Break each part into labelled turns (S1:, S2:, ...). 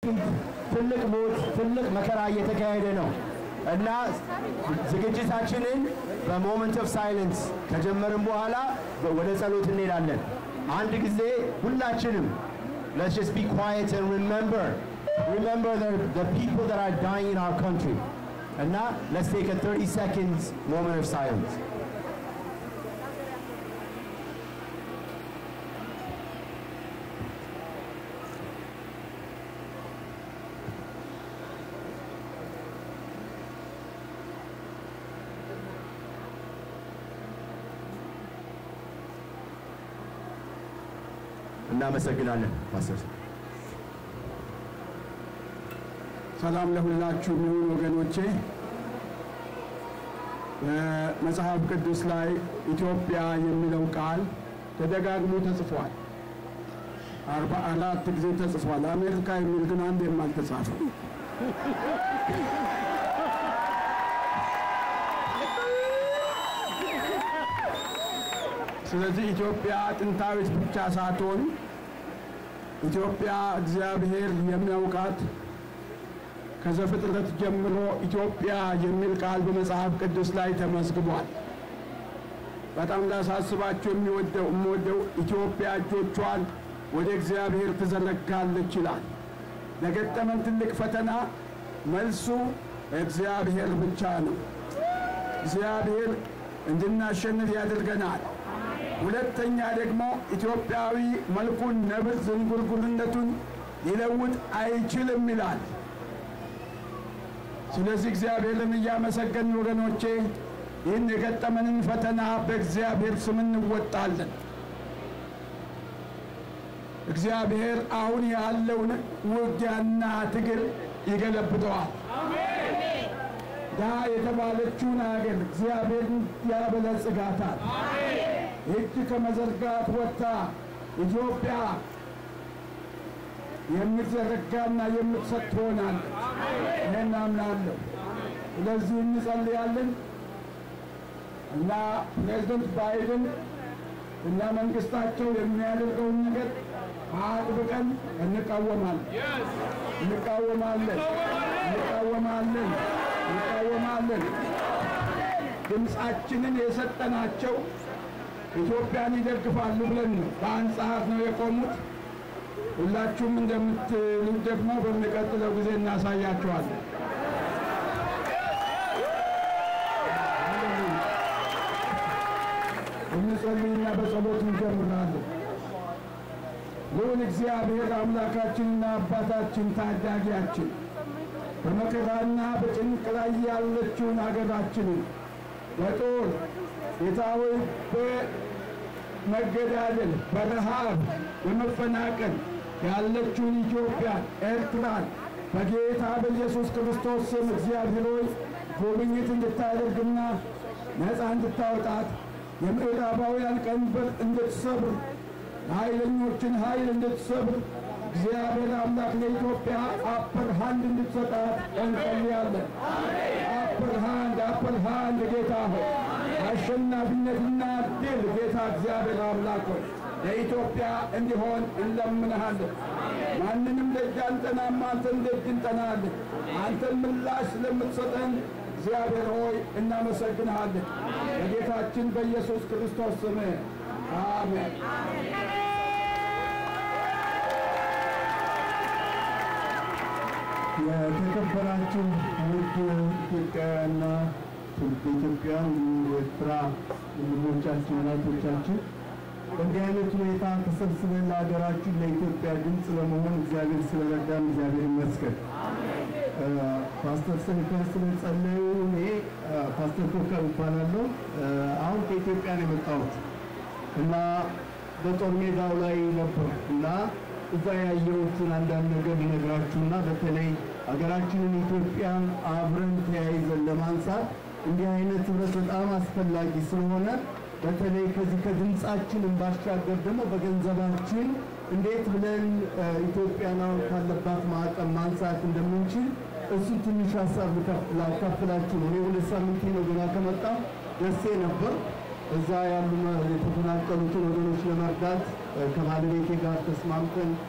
S1: ትልቅ ሞት፣ ትልቅ መከራ እየተካሄደ ነው እና ዝግጅታችንን በሞመንት ኦፍ ሳይለንስ ከጀመርን በኋላ ወደ ጸሎት እንሄዳለን። አንድ ጊዜ ሁላችንም let's just be quiet and remember remember the, the people that are dying in our country እና let's take a 30 seconds moment of silence እናመሰግናለን ፓስተር
S2: ሰላም ለሁላችሁ ይሁን ወገኖቼ። በመጽሐፍ ቅዱስ ላይ ኢትዮጵያ የሚለው ቃል ተደጋግሞ ተጽፏል። አርባ አራት ጊዜ ተጽፏል። አሜሪካ የሚል ግን አንዴም አልተጻፈም። ስለዚህ ኢትዮጵያ ጥንታዊት ብቻ ሳትሆን ኢትዮጵያ እግዚአብሔር የሚያውቃት ከዘፍጥረት ጀምሮ ኢትዮጵያ የሚል ቃል በመጽሐፍ ቅዱስ ላይ ተመዝግቧል። በጣም ላሳስባችሁ የሚወደው የምወደው ኢትዮጵያ እጆቿን ወደ እግዚአብሔር ትዘረጋለች ይላል። ለገጠመን ትልቅ ፈተና መልሱ እግዚአብሔር ብቻ ነው። እግዚአብሔር እንድናሸንፍ ያደርገናል። ሁለተኛ ደግሞ ኢትዮጵያዊ መልኩን ነብር ዝንጉርጉርነቱን ሊለውጥ አይችልም ይላል። ስለዚህ እግዚአብሔርን እያመሰገን ወገኖቼ ይህን የገጠመንን ፈተና በእግዚአብሔር ስም እንወጣለን። እግዚአብሔር አሁን ያለውን ውጊያና ትግል ይገለብጠዋል። ድሃ የተባለችውን አገር እግዚአብሔር ያበለጽጋታል። እጅ ከመዘርጋት ወጥታ ኢትዮጵያ የምትዘረጋና የምትሰጥ ትሆናለች። ይህን አምናለሁ። ስለዚህ እንጸልያለን እና ፕሬዝደንት ባይደን እና መንግስታቸው የሚያደርገውን ነገር አጥብቀን እንቃወማለን እንቃወማለን እንቃወማለን እንቃወማለን። ድምፃችንን የሰጠናቸው ኢትዮጵያን ይደግፋሉ ብለን ነው። በአንጻር ነው የቆሙት። ሁላችሁም እንደምትሉት ደግሞ በሚቀጥለው ጊዜ እናሳያችኋለን። እንጸልይና በጸሎት እንጀምራለን። ልዑል እግዚአብሔር አምላካችንና አባታችን ታዳጊያችን በመከራና በጭንቅ ላይ ያለችውን አገራችንን በጦር ጌታ ሆይ በመገዳደል በረሃብ በመፈናቀል ያለችውን ኢትዮጵያን፣ ኤርትራን በጌታ በኢየሱስ ክርስቶስ ስም እግዚአብሔር ሆይ ጉብኝት እንድታደርግና ነፃ እንድታወጣት የምዕራባውያን ቀንበር እንድትሰብር ኃይለኞችን ኃይል እንድትሰብር እግዚአብሔር አምላክ ለኢትዮጵያ አፐር ሃንድ እንድትሰጣት እንጸልያለን። አፐር ሃንድ አፐር ሃንድ ጌታ ሆይ አሸናፊነትና ድል ጌታ እግዚአብሔር አምላክ ሆይ ለኢትዮጵያ እንዲሆን እንለምንሃለን። ማንንም ደጅ አንጠናም፣ አንተን ደጅ እንጠናለን። አንተን ምላሽ ስለምትሰጠን እግዚአብሔር ሆይ እናመሰግንሃለን። በጌታችን በኢየሱስ ክርስቶስ ስም አሜን።
S3: የተከበራችሁ ውድ ኢትዮጵያውያንና ትውልደ ኢትዮጵያውያን የኤርትራ ወንድሞቻችን እናቶቻችን በእንዲህ አይነት ሁኔታ ተሰብስበን ለሀገራችን ለኢትዮጵያ ድምፅ ለመሆን እግዚአብሔር ስለረዳን እግዚአብሔር ይመስገን። ፓስተር ሰንከር ስለጸለዩ እኔ ፓስተር ኮከብ እባላለሁ። አሁን ከኢትዮጵያ ነው የመጣሁት እና በጦር ሜዳው ላይ ነበር እና እዛ ያየሁትን አንዳንድ ነገር ሊነግራችሁና በተለይ ሀገራችንን ኢትዮጵያን አብረን ተያይዘን ለማንሳት እንዲህ አይነት ህብረት በጣም አስፈላጊ ስለሆነ በተለይ ከዚህ ከድምፃችንን ባሻገር ደግሞ በገንዘባችን እንዴት ብለን ኢትዮጵያን አሁን ካለባት ማዕቀብ ማንሳት እንደምንችል እሱ ትንሽ ሀሳብ ላካፍላችሁ ነው። እኔ ሁለት ሳምንት ነው ገና ከመጣ ደሴ ነበር። እዛ ያሉ የተፈናቀሉትን ወገኖች ለመርዳት ከባለቤቴ ጋር ተስማምተን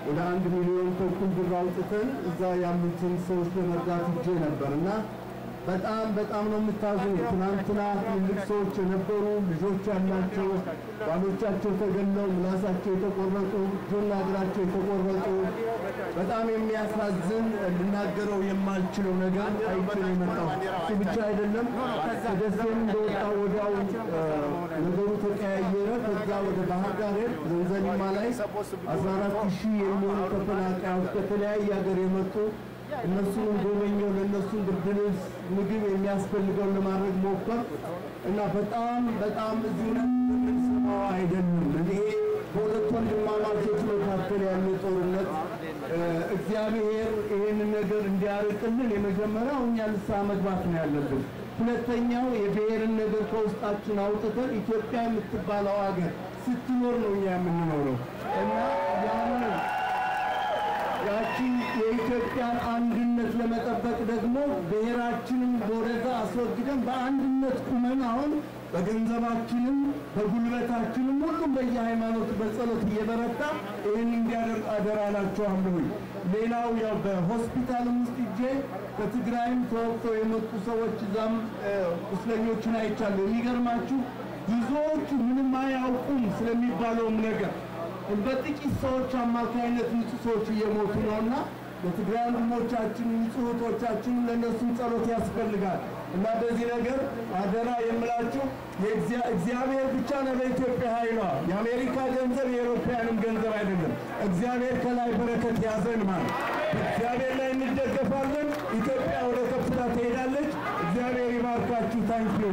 S3: ወደ አንድ ሚሊዮን ተኩል ብር አውጥተን እዛ ያሉትን ሰዎች ለመርዳት እጄ ነበር እና በጣም በጣም ነው የምታዝኑ። ትናንትና ትልቅ ሰዎች የነበሩ ልጆች ያላቸው ባሎቻቸው ተገለው ምላሳቸው የተቆረጡ እጆና እግራቸው የተቆረጡ በጣም የሚያሳዝን ልናገረው የማልችለው ነገር አይቼ ነው የመጣው። እሱ ብቻ አይደለም። ከደሴም እንደወጣ ወዲያው ነገሩ ተቀያየረ። ከዛ ወደ ባህር ዳር ሄድ ዘንዘሊማ ላይ 14 ሺህ የሚሆኑ ተፈናቃዮች ከተለያየ ሀገር የመጡ እነሱን ጎበኘው። ለእነሱን ብርድ ልብስ፣ ምግብ የሚያስፈልገውን ለማድረግ ሞከር እና በጣም በጣም እዚህ የምንሰማው አይደለም። ይሄ በሁለት ወንድማማቾች መካከል ያለ ጦርነት እግዚአብሔር ይህንን ነገር እንዲያርቅልን የመጀመሪያው እኛ ንስሐ መግባት ነው ያለብን። ሁለተኛው የብሔርን ነገር ከውስጣችን አውጥተን ኢትዮጵያ የምትባለው ሀገር ስትኖር ነው እኛ የምንኖረው እና ያንን ያቺ የኢትዮጵያን አንድነት ለመጠበቅ ደግሞ ብሔራችንን ወደዛ አስወግደን በአንድነት ቁመን አሁን በገንዘባችንም በጉልበታችንም ሁሉም በየሃይማኖቱ በጸሎት እየበረታ ይህን እንዲያደርግ አደራ እላችኋለሁኝ። ሌላው ያው በሆስፒታልም ውስጥ እጄ ከትግራይም ተወቅተው የመጡ ሰዎች እዛም ቁስለኞችን አይቻለሁ። የሚገርማችሁ ብዙዎቹ ምንም አያውቁም ስለሚባለውም ነገር በጥቂት ሰዎች አማካይነት ንጹህ ሰዎች እየሞቱ ነውና ለትግራይ ወንድሞቻችን ንጹህ እህቶቻችን ለእነሱም ጸሎት ያስፈልጋል እና በዚህ ነገር አደራ የምላችሁ እግዚአብሔር ብቻ ነው ለኢትዮጵያ ኃይሏ። የአሜሪካ ገንዘብ የአውሮፓውያንም ገንዘብ አይደለም። እግዚአብሔር ከላይ በረከት ያዘን ማለት እግዚአብሔር ላይ እንደገፋለን። ኢትዮጵያ ወደ ከፍታ ትሄዳለች። እግዚአብሔር ይባርካችሁ። ታንኪዩ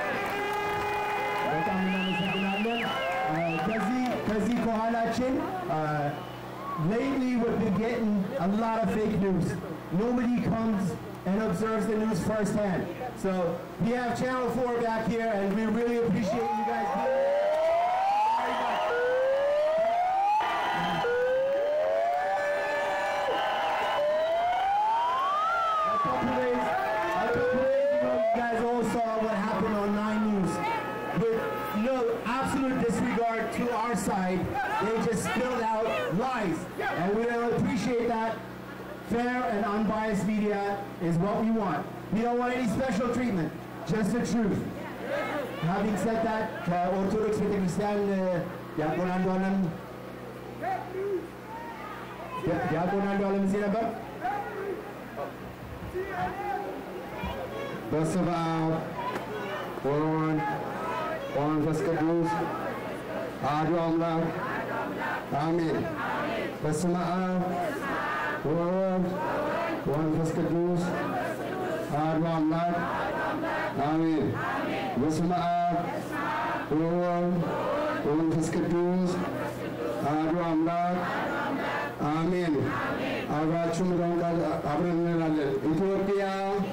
S1: በጣም እናመሰግናለን። ከዚህ ከዚህ ከኋላችን lately we've been getting a lot of fake news. Nobody comes and observes the news firsthand. So we have Channel 4 back here, and we really appreciate you guys being here. Very much. A couple days, a couple days ago, you guys all saw what happened on 9 News. With no absolute disregard to our side, they just spilled out lies. And we don't appreciate that. Fair and unbiased media is what we want. We don't want any special treatment, just the truth. Having said that, ከኦርቶዶክስ ቤተክርስቲያን ዲያቆን አንዱ አለም ዲያቆን አንዱ አለም እዚህ ነበር።
S2: በስመ አብ ወወልድ ወመንፈስ ቅዱስ አሐዱ አምላክ አሜን። በስመ አብ ወወልድ ወመንፈስ ቅዱስ አሐዱ አምላክ አሜን። በስመ አብ ወወልድ ወመንፈስ ቅዱስ አሐዱ አምላክ አሜን። አብራችሁ ምለውን ቃል አብረን እንላለን። ኢትዮጵያ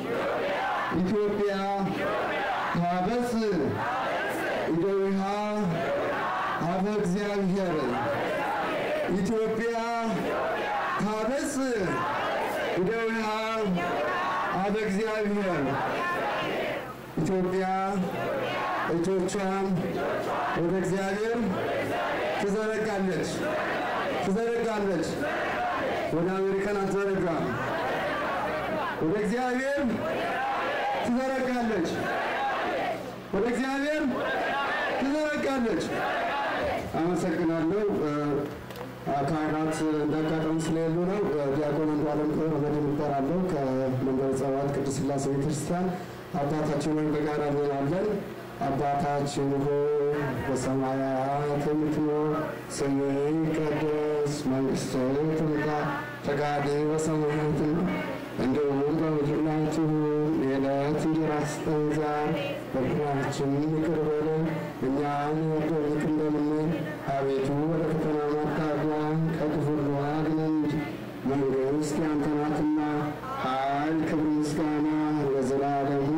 S2: ኢትዮጵያ ታበጽ እደዊሃ አበ እግዚአብሔር ኢትዮጵያ ታበጽ እደዊሃ አበ እግዚአብሔር ኢትዮጵያ እጆቿን ወደ እግዚአብሔር ትዘረጋለች ትዘረጋለች። ወደ አሜሪካን አትዘረጋም። ወደ እግዚአብሔር ትዘረጋለች። ወደ እግዚአብሔር ትዘረጋለች። አመሰግናለሁ። ካህናት እንዳጋጠሙ ስለሌሉ ነው። ዲያቆን አንዱ አለም ወደ እባላለሁ ከመንበረ ጸባዖት ቅድስት ሥላሴ ቤተክርስቲያን አባታችን ሆይ በጋራ እንላለን። አባታችን ሆይ በሰማያት የምትኖር ስምህ ይቀደስ፣ መንግሥትህ ትምጣ፣ ፈቃድህ በሰማያት እንዲሁም በምድር ላይ ትሁን። የዕለት እንጀራችንን ስጠን ዛሬ፣ በደላችንን ይቅር በለን እኛም የበደሉንን እንደምንል፣ አቤቱ ወደ ፈተና አታግባን ከክፉ ሁሉ አድነን እንጂ መንግሥት ያንተ ናትና፣ ኃይል፣ ክብር፣ ምስጋና ለዘላለሙ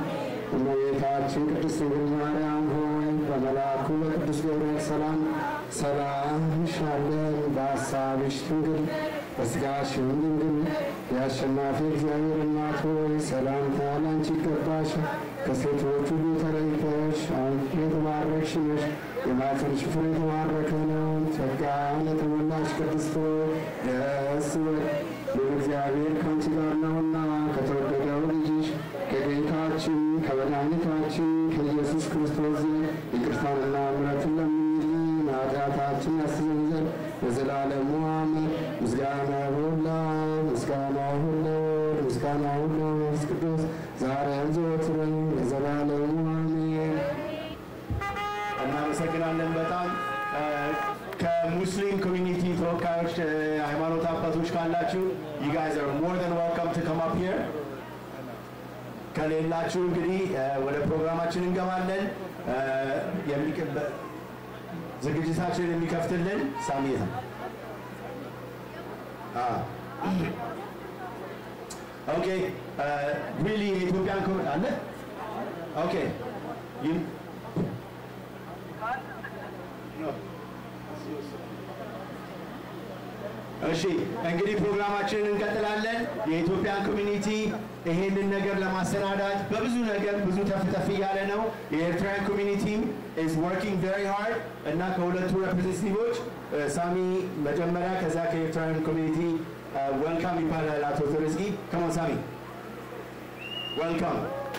S2: እመቤታችን ቅድስት ድንግል ማርያም ሆይ በመልአኩ በቅዱስ ገብርኤል ሰላም ሰላም እንልሻለን። በሐሳብሽ ድንግል በሥጋሽም ድንግል የአሸናፊ እግዚአብሔር እናት ሆይ ሰላምታ ላንቺ ይገባሻል። ከሴቶች ሁሉ ተለይተሽ አንቺ የተባረክሽ ነሽ፣ የማኅፀንሽ ፍሬ የተባረከ ነው። ጸጋን የተሞላሽ ቅድስት ሆይ ደስ ይበል፣ እግዚአብሔር ከአንቺ ጋር ነውና ከተወደደው ልጅሽ ከጌታችን ከመድኃኒታችን ከኢየሱስ ክርስቶስ ዘንድ ይቅርታንና ምሕረትን ለምኝልን ኃጢአታችን ያስተሰርይ ዘንድ በዘላለሙ አሜን። ምስጋና ሁላ ምስጋና ሁሉ ምስጋና ሁሉ መንፈስ ቅዱስ ዛሬም ዘወትርም ለዘላለሙ አሜን።
S1: እናመሰግናለን በጣም ከሙስሊም ኮሚኒቲ ተወካዮች ሃይማኖት አባቶች ካላችሁ you guys are more than welcome to come up here ከሌላችሁ እንግዲህ ወደ ፕሮግራማችን እንገባለን የሚቀበ- ዝግጅታችንን የሚከፍትልን ሳሚት ነው ኦኬ ሪሊ የኢትዮጵያን ኮሚ አለ ኦኬ ይም- እሺ እንግዲህ ፕሮግራማችንን እንቀጥላለን። የኢትዮጵያን ኮሚኒቲ ይሄንን ነገር ለማሰናዳት በብዙ ነገር ብዙ ተፍ ተፍ እያለ ነው። የኤርትራን ኮሚኒቲም ኢዝ ወርኪንግ ቬሪ ሃርድ እና ከሁለቱ ሬፕሬዘንታቲቮች ሳሚ መጀመሪያ ከዛ ከኤርትራን ኮሚኒቲ ወልካም ይባላል አቶ ተረዝጊ ከሞን ሳሚ ወልካም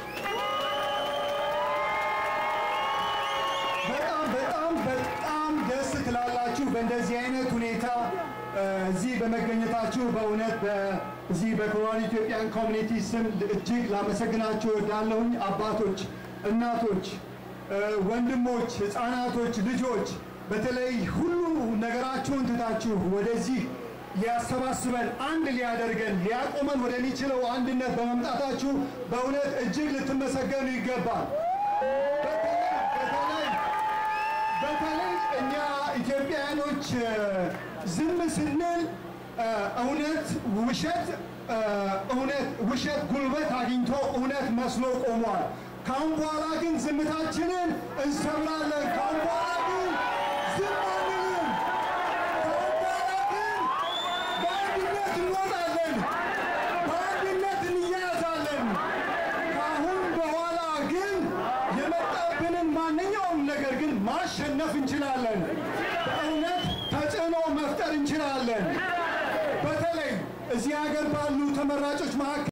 S3: በጣም በጣም በጣም ደስ ትላላችሁ በእንደዚህ አይነት ሁኔታ እ፣ እዚህ በመገኘታችሁ በእውነት በዚህ በኮሮና ኢትዮጵያን ኮሚኒቲ ስም እጅግ ላመሰግናችሁ እወዳለሁኝ። አባቶች፣ እናቶች፣ እ፣ ወንድሞች፣ ህፃናቶች፣ ልጆች በተለይ ሁሉ ነገራችሁን ትታችሁ ወደዚህ ሊያሰባስበን አንድ ሊያደርገን ሊያቆመን ወደሚችለው አንድነት በመምጣታችሁ በእውነት እጅግ ልትመሰገኑ ይገባል። በተለይ በተለይ በተለይ እኛ ኢትዮጵያውያኖች እ፣ ዝም ስንል እ፣ እውነት ውሸት እ፣ እውነት ውሸት ጉልበት አግኝቶ እውነት መስሎ ቆሟል። ካሁን በኋላ ግን ዝምታችንን እንሰብራለን። ካሁን በኋላ ግን ዝም አንልም። ካሁን በኋላ ግን በአንድነት እንወጣለን። በአንድነት እንያያዛለን። ከአሁን በኋላ ግን የመጣብንን ማንኛውም ነገር ግን ማሸነፍ እንችላለን። በእውነት ተጽዕኖ መፍጠር እንችላለን። በተለይ እዚህ ሀገር ባሉ ተመራጮች መካከል